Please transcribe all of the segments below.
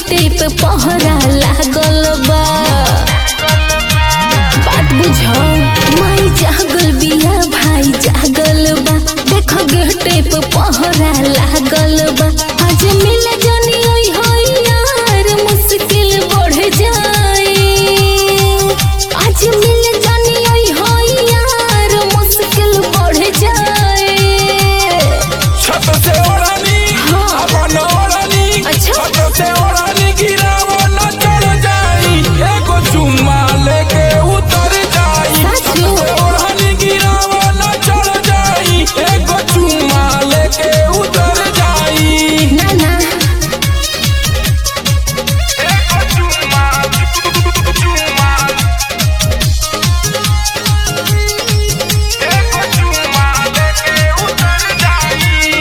गेटे पे पहरा लागल बा बात बुझो माई जागल बिया भाई जागल बा देखो गेटे पे पहरा लागल बा आज मिल जानी ओई होई यार मुश्किल बढ़ जाए आज मिल जानी ओई होई यार मुश्किल बढ़ जाए छत से ओढ़नी हाँ। अपन ओढ़नी अच्छा। छत से ओढ़नी गिरावो न चढ़ जाई एगो चुम्मा लेके उतर जाई सच छत में? से ओढ़नी गिरावो न चढ़ जाई एगो चुम्मा लेके उतर जाई ना ना एगो चुम्मा चुम्मा एगो चुम्मा लेके उतर जाई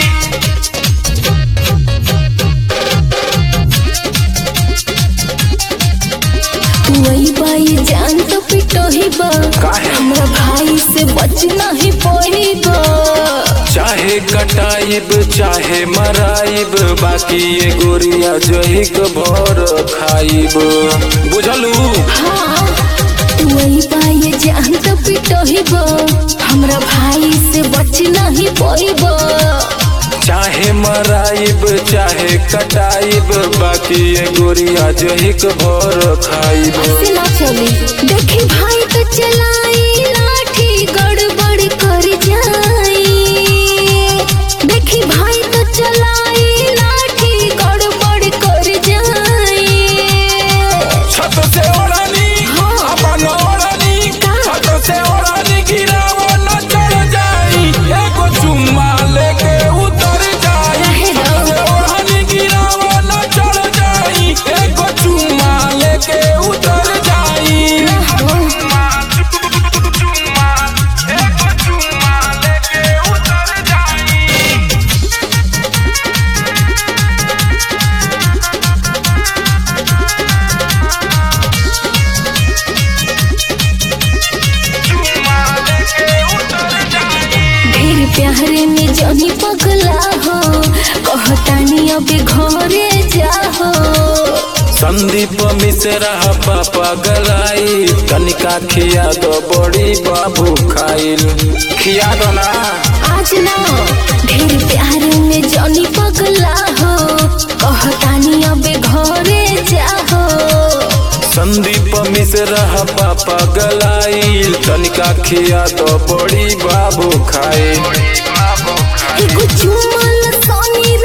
वही बाई जान तो पिटो ही बा काहे? हमरा भाई से बचना ही पड़ी बा चाहे कटाइब चाहे मराइब बाकी ये गोरिया जहिक भर खाइब बुझलू हाँ वही बाई जान तो पिटो ही बा हमरा भाई से बचना ही पड़ी बा चाहे मराइब चाहे कटाइब बाकी ये गोरिया जहिक भर खाइब से ना चली देखी भाई तो चलाई लाठी गड़बड़ कर जाई देखी भाई तो चलाई लाठी गड़बड़ कर जाई छत से ओढ़नी हाँ। अपन ओढ़नी का? छत से ओढ़नी गिरावो न चढ़ जाई एगो चुम्मा लेके उतर जाई रहे छत दो। से ओढ़नी गिरावो न चढ़ जाई एगो चुम्मा लेके उतर जाई चुम्मा चुम्मा एगो चुम्मा लेके उतर जाई चुम्मा लेके उतर जाई ढेर प्यारे में जनी पगला हो कहतानी अबे घरे जाहो संदीप मिश्रा पापा गलाई तनिका खिया दो बड़ी बाबू खाइल खिया दो ना आज ना ढेर प्यारे में जनी पगला हो कहतानी अबे घरे जाहो संदीप मिश्रा पापा गलाई तनिका खिया दो बड़ी बाबू खाइल एगो चुमल सोनी